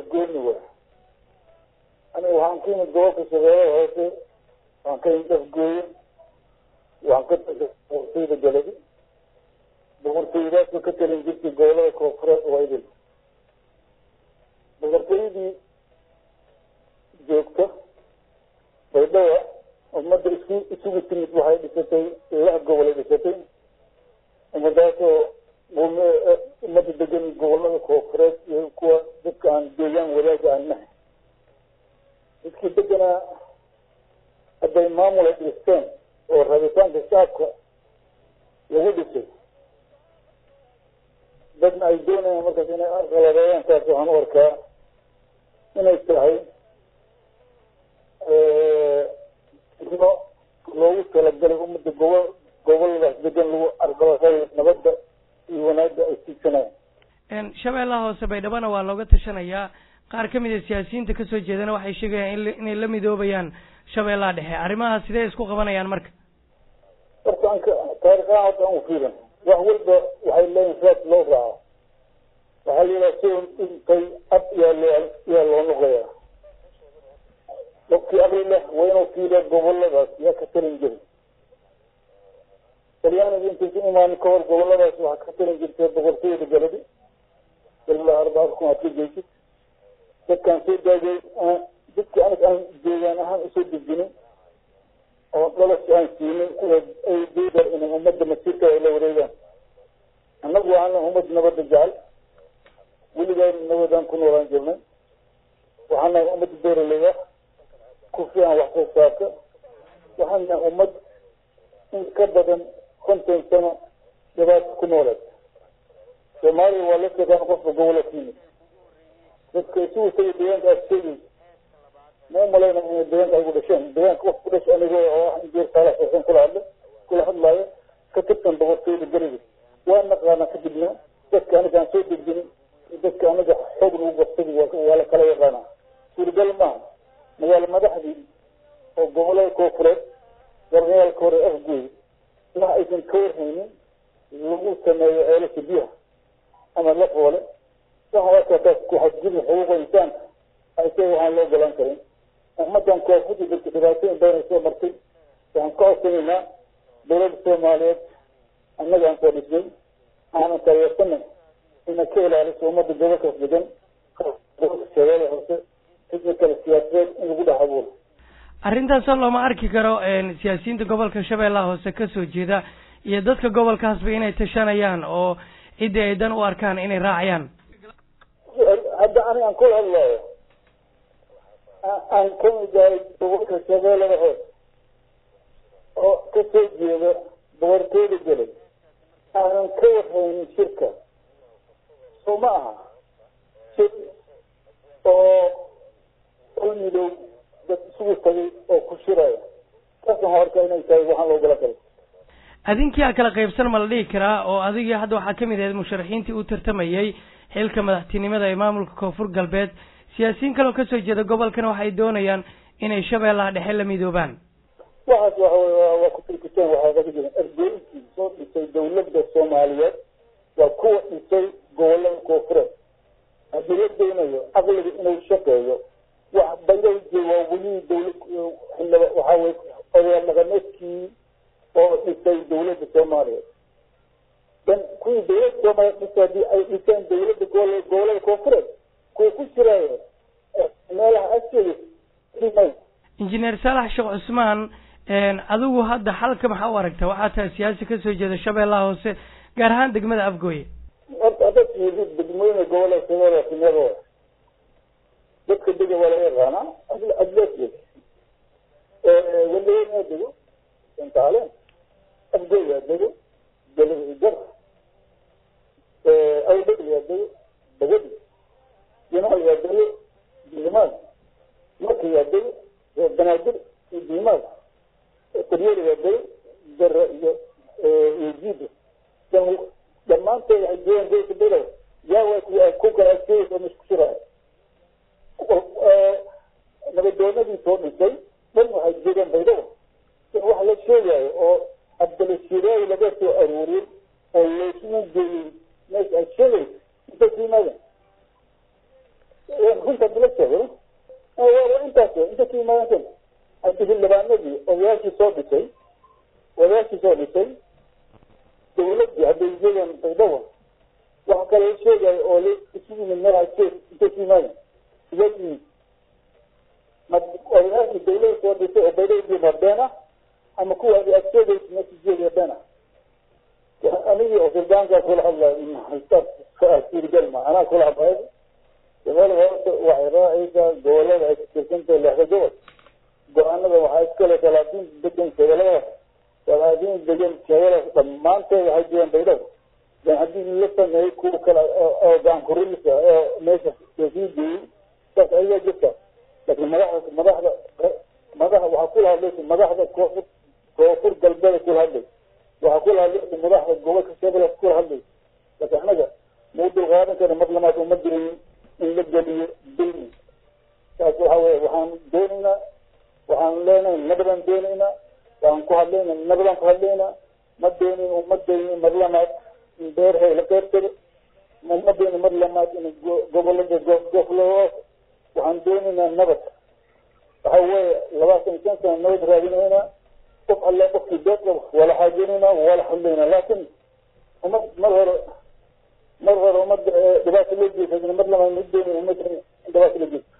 gooni wa aniga waxaan ka yimid gobolka shabeellada hoose waxaan ka yimid afgooye waxaan ka boqortooyda galadi boqortooyadaasoo ka talin jirtay gobolada koonfureed oo idil boqortooyadii joogta baydhaba ummadda isku isugu timid waxay dhisatay lix gobolay dhisatay ummadaasoo ummadda degan gobolada koonfureed iyo kuwa dadka aan deegaan wadaaga aan nahay dadkii deganaa hadday maamul ay dhisteen oo rabitaanka shacabka lagu dhisay dadna ay doonayaan markaas inay arqaladeeyaan taas waxaan u arkaa inay tahay no loogu talagalay ummadda gobo goboladaas degan lagu arqaladeeyo nabadda iyo wanaagga ay tiigsanayaan shabeellaha hoose baydhabana waa looga tashanayaa qaar ka mid a siyaasiyiinta kasoo jeedana waxay sheegayaan in inay la midoobayaan shabeellaha dhexe arrimahaas sidee isku qabanayaan marka horta anka taariikhaha hadda aan ufiirin wax walba waxay leeyihin raad loo raaco waxaa la yidhaha sion intay ab yaa loo yaa loo noqoyaa dadkii aqli leh waa inuu fiiriya goboladaas yaa ka talin jiri talyaaniga intaysan imaanin ka hor goboladaas waxaa ka talin jirtay boqortooyada galadi ilaa arbacada kun aad ka geysid dadkaan soo daagay dadkii aniga aan deegaan ahaan usoo dejinin oo dhalasha aan siinin ay doodar inay ummadda masiirka ay la wareegaan annagu waxaana ummad nabadda jecel weligaan nabadaan ku noolaan jirnay waxaan nahay ummadda beeraleyda ku fiican wax soo saarka waxaan nahay ummad in ka badan konton sano dhibaata ku nooleed soomaaliya waa la shaqaan qofka gobola ka yimid dadka isugu taga deegaanka aad sheegay ma umalayna inay deegaanka ay ku dhasheen deegaanka qof ku dhasha anigo oo ah injeer saalax xuseen kula hadla kula hadlaayo ka tirsan boqortooyada gariga waa naqaana kadibna dadka aniga aan soo dejinin dadka aniga xoog lagu qabsaday waa la kala yaqaanaa suuragal maaha magaalo madaxdii oo gobolada koofureed garnayaalka hore afgooy wax aysan ka warhaynin lagu sameeyo ceelasha biyaha ama la foole waxaan arkaa taas ku xadgudub xuquuqa insaanka ayse waxaan loo golaan karin ummadan koonfurta dadka dhibaatooyin badan ay soo martay waxaan ka codsanaynaa dowladda soomaaliyeed annaga aan soo dhisnay aanan taageersanay inay ka ilaaliso ummadda gobolkaas degan gobolka shabeelle hoose sidoo kale siyaasadeed in lagu dhex abuuro arrintaasoo looma arki karo siyaasiyiinta gobolka shabeellaha hoose kasoo jeeda iyo dadka gobolkaasba inay tashanayaan oo ciddii ay dan u arkaan inay raacayaan hadda ani aan kula hadlaayo aan ka mid ahay gobolka shabeellada hoose oo kasoo jeeda boqortooyda gelay aanan ka warhaynin shirka soo ma aha shir oo ol midow dad isugu tagay oo ku shiraya taas waxaan arkaa inay tahay waxaan loogala galay adinkii a kala qaybsan ma la dhihi karaa oo adigii hadda waxaa kamid ahayd musharaxiintii u tartamayay xilka madaxtinimada ee maamulka koonfur galbeed siyaasiyiin kaloo kasoo jeeda gobolkana waxay doonayaan inay shabeellaha dhexe la midoobaan waxaas waxa wey waa ku tirkiteen waxaa kaga jiran ergooyinkii soo dhisay dawladda soomaaliyeed waa kuwa dhisay gobolada koonfureed haddii la doonayo caqliga inuu shaqeeyo wax bayraje waa weli dawlad xildhiba waxaa weye odayaal dhaqameedkii oo dhisay dawladda soomaaliyeed dan kuwii dawladda soomaaliyeed dhisay haddii ay dhiseen dawladda gobol gobolada koonfureed kuwa ku jiraayo meelaha asheegay injineer saalax sheekh cusmaan adigu hadda xalka maxaa u aragta waxaa tahay siyaasi kasoo jeeda shabeellaha hoose gaar ahaan degmada afgooye horta haddaad fiirisid degmooyina gobolada shabeellaha sinada dadka dega waa laga yaqaanaa adlaasgeed walaweynaa dego santaaleen afgooyaa dego galjar awdhegyaa dego bagadi jinaal yaa dego bilimaad marka yaa dego banaadir iyo diimaad qaryeri yaa dego dara iyo iyo jiida dhammaantood waxay joogaan gobolka below yaa waa ku kala adkeeyeysa ma isku shiraayo nabadoonadii soo dhisay dhan waxay joogaan baydhabo wax la sheegayo oo abdalashiiraayi laga soo aruuriyey oo laysugu geeyey meesha ay sheegayso intay ku yimaadeen runta dila sheego waa intaas inta ka imaadeen hadii xildhibaanadii odayaashii soo dhisay odayaashii soo dhisay dawladii hadday iyagan baydhabo waxa kale sheegaya oo la isu yimid meel jeed intay ka imaadeen iga yimid ma odayaashii dawlada soo dhisay oo baydhabo ma been ah ama kuwa adi aad sheegaysa natiijeeda been ah anigii oo suldaankaa kula hadlay suurgal ma anaa kula hadlay gobol horta waxay raacaysaa gobolada ay katirsantahay lexda gobol go-aanada waxaa iskale talaadiin degan shabeelada talaadiin degan shabeelada dhammaanteed waxay jiraan baydhabo dan haddii la sameeyey kuwa kale oo gaankurilisa oo meesha sii geeyey saas ayagaa jirta laakiin madaxda madaxda madaxa waxaa kula hadlaysa madaxda koonfur koonfur galbeeda kula hadlay waxaa kula hadlaysa madaxda gobolka shabeelada kula hadlay laakiin anaga mau dulqaadan kara mar lamaad uma gelin in la geliyo dulmi saas waxa weye waxaan doonaynaa waxaan leenahay nabadaan doonaynaa waan ku hadlaynaa nabadaan ku hadlaynaa ma doonin umadayni mar lamaad in beerhay la qeybtado ma doonin mar lamaad in gobolada gofloo waxaan doonaynaa nabad waxa weeye labaatan shan sana nabad raadinaynaa qof alle qofkii beed qabo wala xaajinaynaa wala hadlaynaa laakin umad mar hore mar hore umada dhibaato loo geysa mar lamaad ma doonin umada dhibaato loo geysa